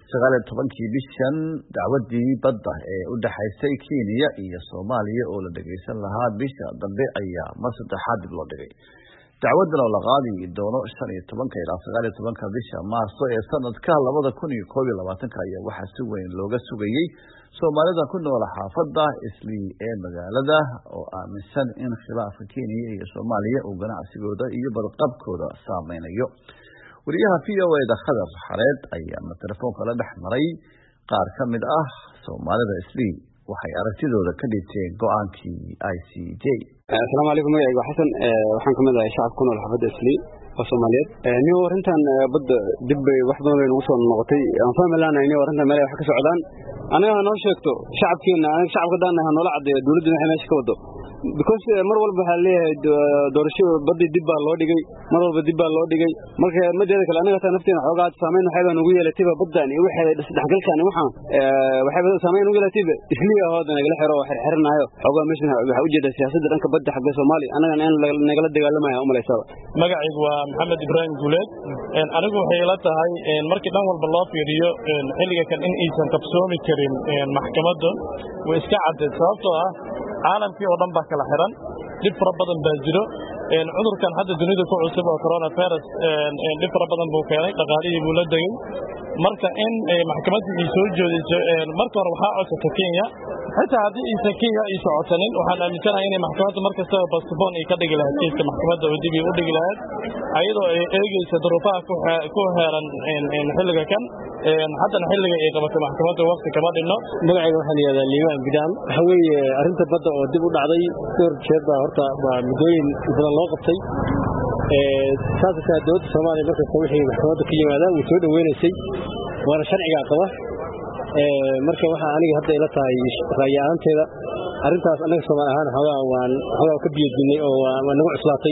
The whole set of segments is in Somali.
sagaal iyo tobankii bishan dacwadii badda ee u dhexaysay kenya iyo soomaaliya oo la dhageysan lahaa bisha dambe ayaa mar saddexaad dib loo dhigay dacwadan oo la qaadi doono shan iyo tobanka ilaa sagaal iyo tobanka bisha maarso ee sanadka labada kun iyo koob iyo labaatanka ayaa waxaa si weyn looga sugayey soomaalida ku nool xaafadda islii ee magaalada oo aaminsan in khilaafka kenya iyo soomaaliya uu ganacsigooda iyo badqabkooda saameynayo wariyaha v o eda khadar xareed ayaana telefoonka la dhex maray qaar ka mid ah soomaalida islii waxay aragtidooda ka dhibteen go-aankii i c j asalaamu calaykum magacayga xasan waxaan ka mid ahay shacabka ku nool xaafadda islii oo soomaaliyeed nin arrintan badda dib bay wax badan bay nagu soo noqotay aan fahmi laanahay nin arrintan meel wax ka socdaan anaga ha noo sheegto shacabkeena anaga shacabka daana ha noola caddeeyo dowladda waxay meesha ka wado because mar walba waxaa leeyahay doorasho badii dib baa loo dhigay mar walba dib baa loo dhigay marka madeeda kale anaga taa nafteena xoogaa saameyn waxayba nagu yeelatayba baddan iyo waxay isdhexgalkan waxaan waxayba saameyn nagu yeelatayba isliya hooda nagala xiro oo xirxirinaayo xoogaa meeshan waxaa ujeedaa siyaasadda dhanka badda xagga soomaaliya anagana in nagala dagaalamaya umalaysaba magacaygu waa maxamed ibraahim guuleed anigu waxay ila tahay markii dhan walba loo fiiriyo xilliga kan in aysan qabsoomi karin maxkamadda way iska caddeed sababtoo ah caalamkii oo dhan baa kala xiran dhib fara badan baa jiro cudurkan hadda dunida ku cusub oo coronavirus dhib fara badan buu keenay dhaqaalihii buu la degey marka in maxkamaddii ay soo jeediso marka hore waxaa codsata kenya xitaa haddii aysan kenya ay socotanin waxaan aaminsanahay inay maxkamadda mar kastaba basbon ay ka dhigi lahayd kiiska maxkamadda oo dib ay u dhigi lahayd ayadoo ay eegeysa duruufaha ku heeran xilliga kan haddana xilliga ay qabatay maxkamadda wakti kama dhinno magacayga waxaa la yihahdaa liimaan gidaan waxa weeye arrinta badda oo dib u dhacday dhowr jeer baa horta waa muddooyin badan loo qabtay saaskaa dowladda soomaaliya markasta wixii maxkamadda ka yimaadaan way soo dhoweynaysay waana sharcigaa qaba marka waxaa aniga hadda ila tahay raayi ahaanteeda arrintaas annaga soomaali ahaan xoogaa waan xoogaa ka biyadinnay oo waa nagu cuslaatay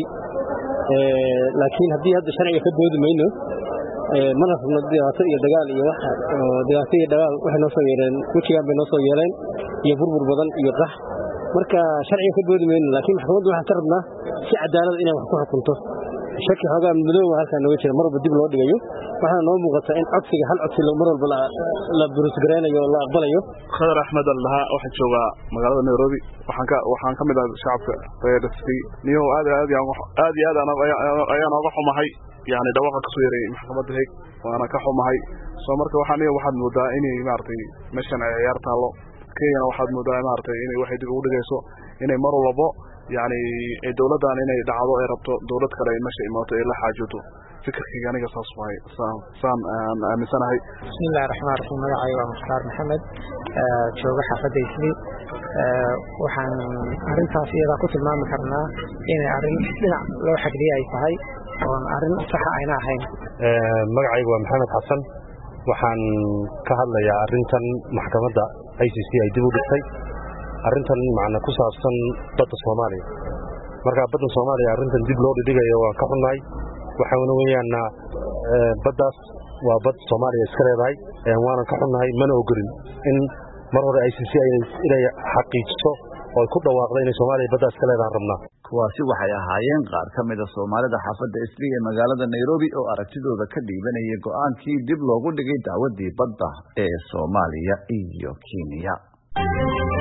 laakiin haddii hadda sharciga ka doodi mayno mana rabno dhibaato iyo dagaal iyo wax oo dhibaato iyo dagaal waxay noo soo yeeleen wejigaan bay noo soo yeeleen iyo burbur badan iyo qax marka sharciga ka doodi mayno laakiin maxkamaddu waxaan ka rabnaa si cadaalada inay wax ku xukunto shaki xoogaa madooba halkaa nooga jira mar walba dib loo dhigayo waxaana noo muuqata in codsiga hal codsi mar walba la burusgaraynayo oo la aqbalayo khadar axmed al dhahaa waxaa joogaa magaalada nairobi waxaan ka mid ah shacabka reer islii niyo aad aad aad iyo aad ayaan ooga xumahay yani dhawaaqa kasoo yaray maxkamadda heeg waana ka xumahay soo marka waxaan waxaad moodaa inay maaragtay meeshan ay ciyaar taallo kenyana waxaad moodaa maaragtay inay waxay dib ugu dhigayso inay mar walbo yani dowladdan inay dhacdo ay rabto dowlad kale ay meesha imaato ay la xaajooto fikirkayga aniga saas waay saan aan aaminsanahay bismillahi raxmaan raxiim magacayga waa mukhtaar maxamed jooga xaafadda islii waxaan arrintaas iyadaa ku tilmaami karnaa inay arrin dhinac loo xagriye ay tahay oon arrin saxa ayna ahayn magacaygu waa maxamed xasan waxaan ka hadlayaa arrintan maxkamadda i c c ay dib u dhigtay arrintan macna ku saabsan badda soomaaliya markaa badda soomaaliya arrintan dib loo dhidhigayo waan ka xunnahay waxaana weeyaana baddaas waa bad soomaaliya iska leedahay waanan ka xunnahay mana ogolin in mar hore i c c inay xaqiijiso oo ay ku dhawaaqda inay soomaaliya baddaa iska leedahan rabnaa kuwaasi waxay ahaayeen qaar ka mida soomaalida xaafadda islii ee magaalada nairobi oo aragtidooda ka dhiibanaya go-aankii dib loogu dhigay dacwaddii badda ee soomaaliya iyo kenya